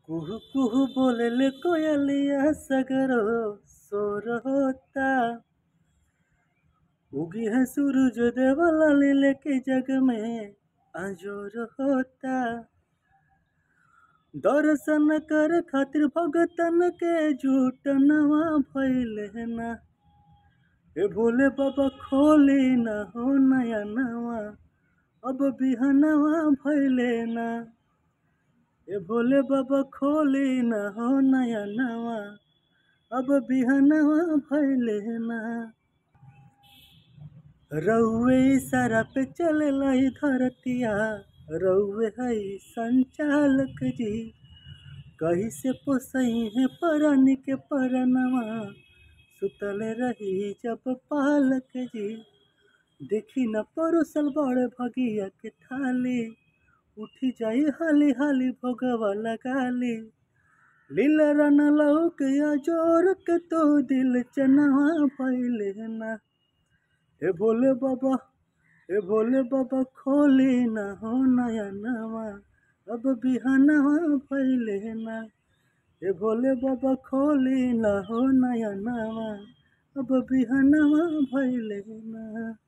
कुहू कुहू बोलले कोयलिया सगरो सोर होता उगी है सूरज देवला लेके जग में आजोर होता दर्शन कर खातिर भगतन के झूठ नवा भइले ना ए भोले बाबा खोली ना हो नया नवा अब बिहनवा भइले ना ए भोले बाबा खोली ना हो नया नवा अब बिहनवा भइले ना रउए इशारा पे चलेला ई धरतिया रउए है संचालक जी कहीं से पोसई है परनी के परनवा सुतल रही जब पालक जी देखी न परोसल बड़ भगिया के थाली उठी जाई हाली हाली भोगवा लगाली लीला रन लौक या जोर के तो दिल चनवा भइले ना ए भोले बाबा ए भोले बाबा खोली ना हो नया नवा अब बिहनवा भइले ना ए भोले बाबा खोली ना हो नया नवा अब बिहनवा भइले ना